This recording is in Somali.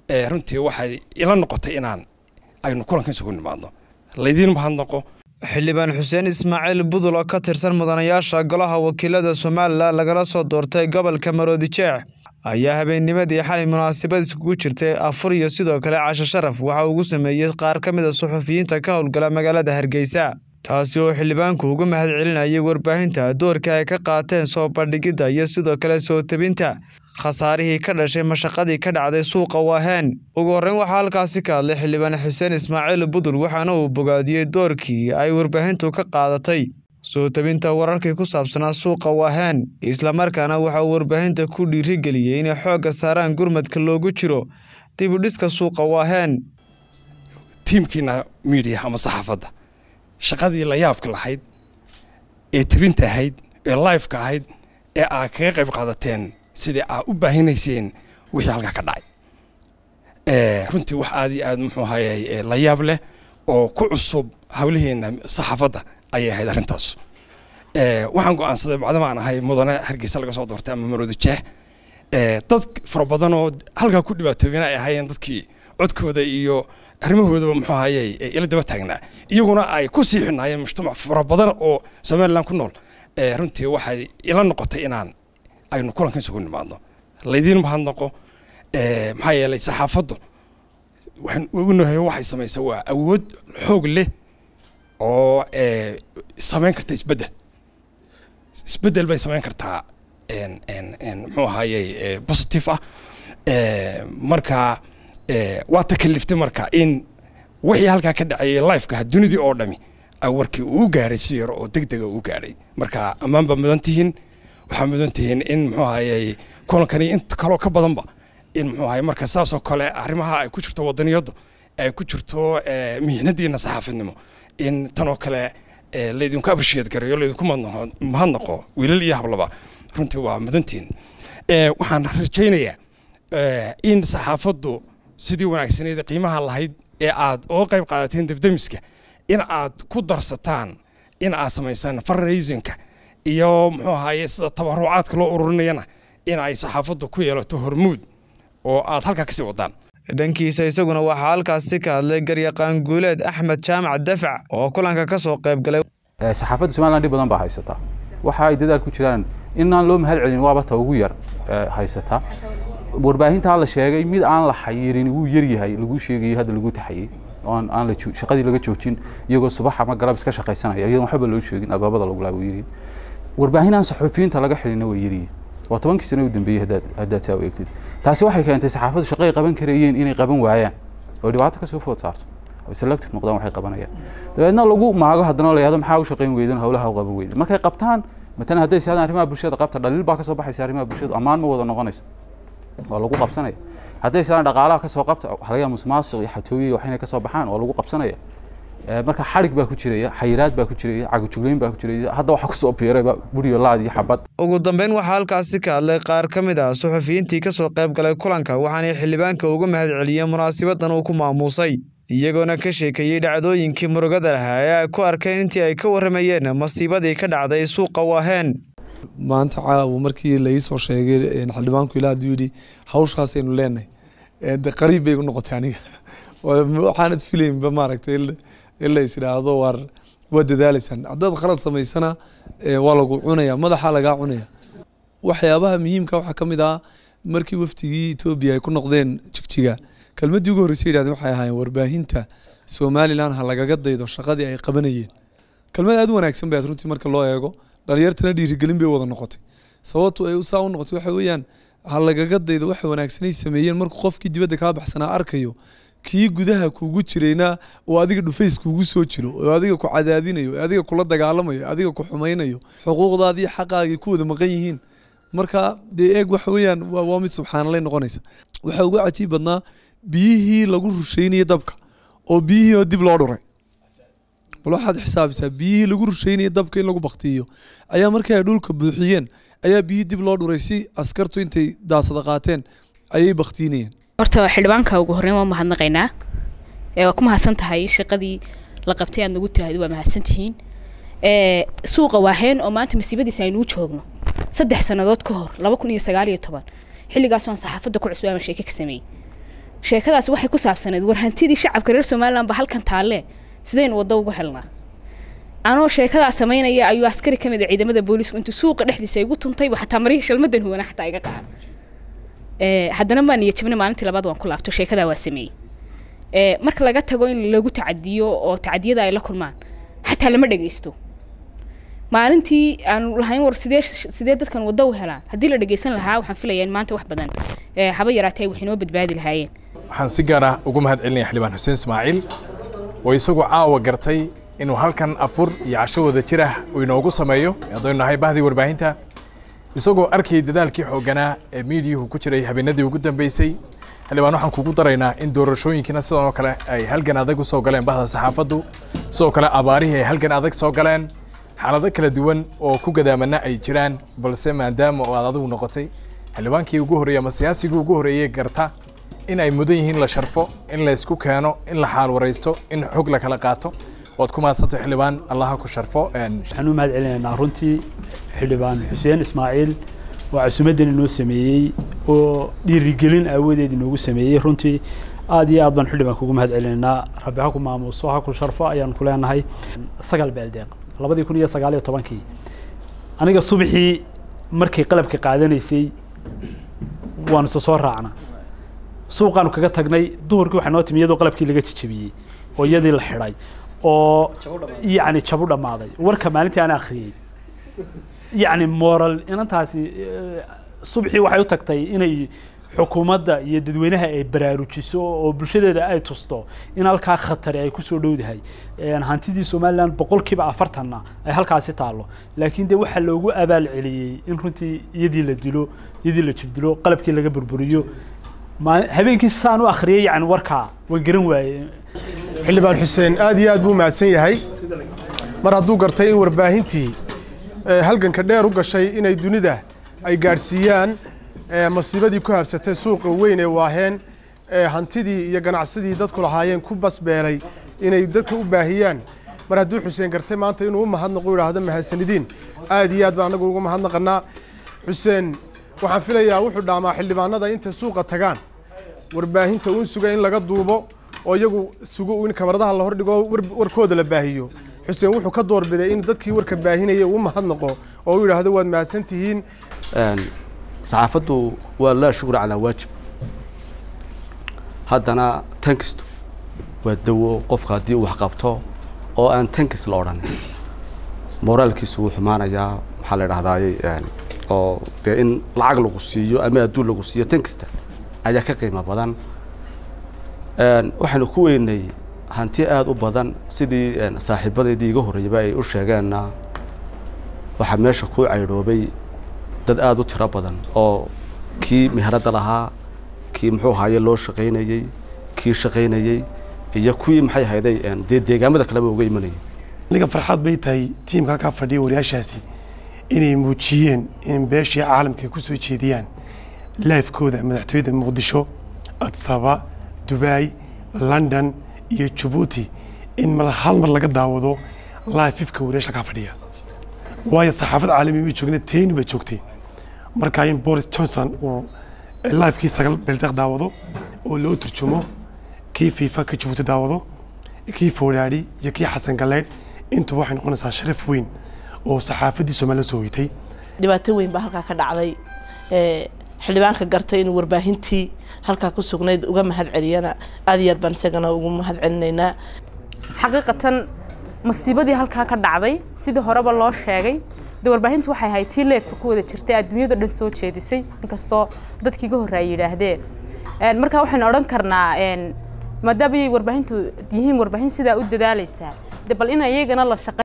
runtii waxay ila noqotay inaan aynu kulankan isugu nimaadno laydiin mahadnaqo xildhibaan xuseen ismaaciil budul oo ka tirsan mudanayaasha golaha wakiilada somalilan lagala soo doortay gobolka maroodijeex ayaa habeennimadii xalay munaasabad iskugu jirtay afur iyo sidoo kale casho sharaf waxa ugu sameeyey qaar ka mid a suxufiyiinta ka howlgala magaalada hargeysa taasi oo xildhibaanku ugu mahad celinayay warbaahinta doorka ay ka qaateen soo bandhigidda iyo sidoo kale soo tebinta khasaarihii ka dhashay mashaqadii ka dhacday suuqa waaheen ugu horreyn waxaa halkaasi ka hadlay xildhibaan xuseen ismaaciil budul waxaana uu bogaadiyey doorkii ay warbaahintu ka qaadatay soo tebinta wararkii ku saabsanaa suuqa waaheen islamarkaana waxa uu warbaahinta ku dhiirigeliyey inay xoogga saaraan gurmadka loogu jiro dibudhiska suuqa waaheen tiimkiina miidiya ama saxaafadda shaqadii la yaabka lahayd ee tebinta ahayd ee lifeka ahayd ee aad kaga qayb qaadateen sidii aad u baahinayseen wixii halkaa ka dhacay runtii wax aad iyo aad muxuu ahayey la yaab leh oo ku cusub hawlaheenna saxaafadda ayay ahayd arrintaas waxaan go-aansaday bacdama aan ahay mudane hargeysa laga soo doortay ama maroodijeex dad fara badan oo halkaa ku dhibaatoobina ay ahaayeen dadkii codkooda iyo arrimahoodaba muxuu ahayey ila daba taagnaa iyaguna ay ku sii xinaayeen mujtamac fara badan oo somalilan ku nool runtii waxay ila noqotay inaan aynu kulankan isugu nimaadno laydiin mahadnaqo maxaa yeelay saxaafaddu waxaan ognahay waxay samaysa waa awood xoog leh oo samayn karta isbeddel isbeddel bay samayn kartaa muxuu ahayey positive ah marka waa takaliftay marka in wixii halkaa ka dhacayay lifeka dunidii oo dhami warkii uu gaadhay si yar oo deg dega uu gaadhay marka ammaan baa mudan tihiin waxaa mudan tihiin in muxuu ahayey kulankani inta kaloo ka badanba in muxuu ahayey marka saasoo kale arrimaha ay ku jirto wadaniyaddu ay ku jirto mihnadiina saxaafadnimo in tanoo kale laydinku abrisheed gareeyo laydinku mahadnaqo wiilal iyo hablaba runtii waa mudantihiin waxaan rajaynayaa in saxaafaddu sidii wanaagsaneed qiimaha lahayd ee aad oo qayb qaadateen debdemiska in aad ku darsataan in aad samaysaan fundraisingka iyo muxuu ahaye sida tabarucaadka loo ururinayana in ay saxaafaddu ku yeelato hormuud oo aad halkaa kasii wadaan dhankiisa isaguna waxaa halkaasi ka hadlay garyaqaan guuleed axmed jaamac dafac oo kulanka ka soo qayb galay saxaafadda somalilan dhib badan baa haysataa waxa ay dadaal ku jiraan inaan loo mahad celin waaba ta ugu yar haysataa warbaahintaa la sheegay mid aan la xayirin wuu yaryahay lagu sheegayo hadda lagu taxayey oon aan la shaqadii laga joojin iyagoo subax ama galab iska shaqaysanaya iyadoon waxba loo sheegin albaabada lagu laa yiri warbaahin aan saxufiyiinta laga xilina way yaryihin waa tobankii sano u dambeeyey haddaad haddaad saa u eegtid taasi waxay keentay saxaafaddu shaqay qaban karayeen inay qaban waayaan oo dhibaato kasoo food saarto oo selective noqdaan waxay qabanayaan dabeedna lagu maago haddana la yahdo maxaa u shaqayn weydan howlaha u qaban weydan markay qabtaan matalan hadday siadaan arrimaha bulshada qabta dhaliil baa kasoo baxaysa arrimaha bulshadu ammaan ma wada noqonayso waa lagu qabsanaya hadday siadaan dhaqaalaha kasoo qabta halayaa musmaasuq iyo xatooyiya wax inay kasoo baxaan waa lagu qabsanaya marka xarig baa ku jiraya xayiraad baa ku jiraya cagajugleyn baa ku jiraya hadda waxaa kusoo biirayba buriyo laad iyo xabad ugu dambeyn waxaa halkaasi ka hadlay qaar ka mid ah suxufiyiintii ka soo qayb galay kulanka waxaanay xildhibaanka uga mahad celiyeen munaasabadan uu ku maamuusay iyagoona ka sheekeeyey dhacdooyinkii murugada lahaa ee ay ku arkeen intii ay ka warramayeen masiibadii ka dhacday suuqa waaheen maanta caawa markii lai soo sheegay xildhibaanku ilaa haduu yidhi hawshaasaynu leenahay de qariib bay u noqotay aniga waxaanad filaynba maaragtay in la is idhaahdo waar waa dadaalaysaan haddaad khalad samaysana waa lagu cunaya madaxa lagaa cunaya waxyaabaha muhiimka waxaa ka mid ah markii wafdigii etoobiya ay ku noqdeen jigjiga kelmaddii ugu horreysay yidhahdeen waxay ahaayeen warbaahinta somalilan ha lagaga daydo shaqadii ay qabanayeen kelmad aad u wanaagsan bay aad runtii marka loo eego dhalinyartana dhiirigelin bay wada noqotay sababtu ay saa u noqotay waxa weeyaan ha lagaga daydo waxa wanaagsanay sameeyeen markuu qofkii dibadda kaa baxsanaa arkayo kii gudaha kuugu jirayna oo adiga dhufays kuugu soo jiro oo adiga ku cadaadinayo oo adiga kula dagaalamayo adiga ku xumaynayo xuquuqdaadii xaqaagii ku wada maqan yihiin marka dee eeg waxa weeyaan waa mid subxaanalay noqonaysa waxaa ugu cajiib badnaa biyihii lagu rusheynayay dabka oo biyihii oo dib loo dhuray bal waxaad xisaabisaa biyihii lagu rusheynayay dabka in lagu baktiyo ayaa markii ay dhulka buuxiyeen ayaa biyihii dib loo dhuray si askartu intay daasada qaateen ayay baktiinayeen horta xildhibaanka ugu horreyn waa mahadnaqaynaa waa ku mahadsan tahay shaqadii la qabtay aad nagu tiraahdo waa mahadsan tihiin suuqa waaheen oo maanta masiibadiisa aynuu joogno saddex sannadood ka hor laba kun iyo sagaal iyo toban xilligaasoo aan saxaafadda ku cusbaaman sheeke ka sameeyey sheekadaasi waxay ku saabsaneed war hantidii shacabka reer somaliland ba halkan taalle sidaynu waddo ugu helnaa anoo sheekadaa samaynaya ayuu askari ka mid a ciidamada booliisku intuu suuqa dhexdiisa igu tuntay xataa marihii shalmadan huwana xataa iga qacan haddana maa niya jabna maalintii labaad waan ku laabto sheekadaa waa sameeyey marka laga tago in lagu tacadiyo oo tacadiyada ay la kulmaan xataa lama dhegeysto maalintii aanu lahayn war sidee sidee dadkan waddo u helaan haddii la dhegeysan lahaa waxaan filayaa in maanta wax badan haba yaraatee ay wax inoo badbaadi lahaayeen waxaan si gaar ah ugu mahad celinaya xildhibaan xuseen ismaaciil oo isagoo caawa gartay inuu halkan afur iyo casho wada jir ah uu inoogu sameeyo haddaynu nahay bahdii warbaahinta isagoo arkayay dadaalkii xoogganaa ee miidiyuhu ku jiray habeenadii ugu dambeysay xildhibaan waxaan kugu daraynaa in doorashooyinkiina sidan oo kale ay halgan adag u soo galeen bahda saxaafaddu sidoo kale abaarihii ay halgan adag soo galeen xaalado kala duwan oo ku gadaamana ay jiraan balse maadaama oo aad adigu noqotay xildhibaankii ugu horreeyey ama siyaasigii ugu horreeyey garta in ay mudan yihiin la sharfo in la isku keeno in la xaal waraysto in xog la kala qaato waad ku mahadsantay xildhibaan allaha ku sharfo waxaan u mahad celinaynaa runtii xildhibaan xuseen ismaaciil oo casumadan inoo sameeyey oo dhiirigelin aawadeed inoogu sameeyey runtii aad iyo aad baan xildhibaan kugu mahad celinaynaa rabbi ha ku maamuuso ha ku sharfo ayaan ku leenahay sagal beeldeeq labadii kun iyo sagaal iyo tobankii aniga subaxii markay qalabka qaadanaysay waanu isa soo raacna suuqaanu kaga tagnay duhurkii waxaa noo timi iyadoo qalabkii laga jijabiyey oo iyadii la xidhay oo yacni jabu dhammaaday warka maalintii aan akhriyey yacni moral inantaasi subaxii waxay u tagtay inay xukuumadda iyo dadweynaha ay baraarujiso oo bulshadeeda ay tusto in halkaa khatari ay kusoo dhowdahay hantidii somaliland boqolkiiba afartanna ay halkaasi taallo laakiin dee waxaa loogu abaal celiyey in runtii iyadii la dilo iyadii la jirdilo qalabkii laga burburiyo habeenkii saan u akhriyay yani warkaa waan garan waayey xildhibaan xuseen aad iyo aad buu mahadsan yahay mar hadduu gartay in warbaahintii halganka dheer u gashay inay dunida ay gaadhsiiyaan masiibadii ku habsatay suuqa weyn ee waaheen hantidii iyo ganacsadii dadku lahaayeen ku basbeelay inay dadka u baahiyaan mar hadduu xuseen gartay maanta inuu u mahadnaqo idhaahdo mahadsanidiin aad iyo aad baan anagu ugu mahadnaqanaa xuseen waxaan filayaa wuxuu dhaamaa xildhibaanada intay suuqa tagaan warbaahinta uun suga in laga duubo oo iyagu sugo in kamaradaha la hordhigo warkooda la baahiyo xuseen wuxuu ka doorbiday in dadkii warka baahinaya uu mahadnaqo oo u yidhaahdo waad mahadsan tihiin saxaafaddu waa laa shukra calaa waajib haddana tankistu waa dawo qofka haddii uu wax qabto oo aan tankis la odhanin moraalkiisu wuu xumaanayaa maxaa la idhahdaaye oo dee in lacag lagu siiyo ama adduun lagu siiyo tankista ayaa ka qiimo badan waxaynu ku weynay hanti aada u badan sidii saaxiibadeydii iga horreeyaba ay u sheegeenna waxaa meesha ku caydhoobay dad aada u tiro badan oo kii meheradda lahaa kii muxuu ahaaye loo shaqaynayey kii shaqaynayey iyo kuwii maxay ahayday dee deegaamada kaleba uga imanayay aniga farxad bay tahay tiimka halkaa fadhiya wariyaashaasi inay muujiyeen in beeshii caalamka ay ku soo jeediyaan laifkooda madaxtooyada muqdisho adsaba dubai london iyo jabuuti in mar hal mar laga daawado laififka wariyaasha halkaa fadhiya waayo saxaafad caalami bay joogna teeni baa joogtay markaa in boris johnson uu laifkii sagal beeldeeq daawado oo loo turjumo kii fiifa ka jabuuti daawado kii foodhaadhi iyo kii xasan galeydh intuba waxay noqonaysaa sharaf weyn oo saxaafaddii soomaaliya soo hoytay dhibaato weyn baa halkaa ka dhacday xildhibaanka gartay in warbaahintii halkaa ku sugnayd uga mahad celiyana aad iyo aad baan isagana ugu mahad celinaynaa xaqiiqatan masiibadii halkaa ka dhacday sidii horeba loo sheegay de warbaahintu waxay ahayd tii leefka ku wada jirtay adduunyada dhan soo jeedisay inkastoo dadkii ka horreeyay yidhaahdeen marka waxaynu odhan karnaa maadaama ay warbaahintu yihiin warbaahin sidaa u dadaalaysaa de bal in iyagana la shaqay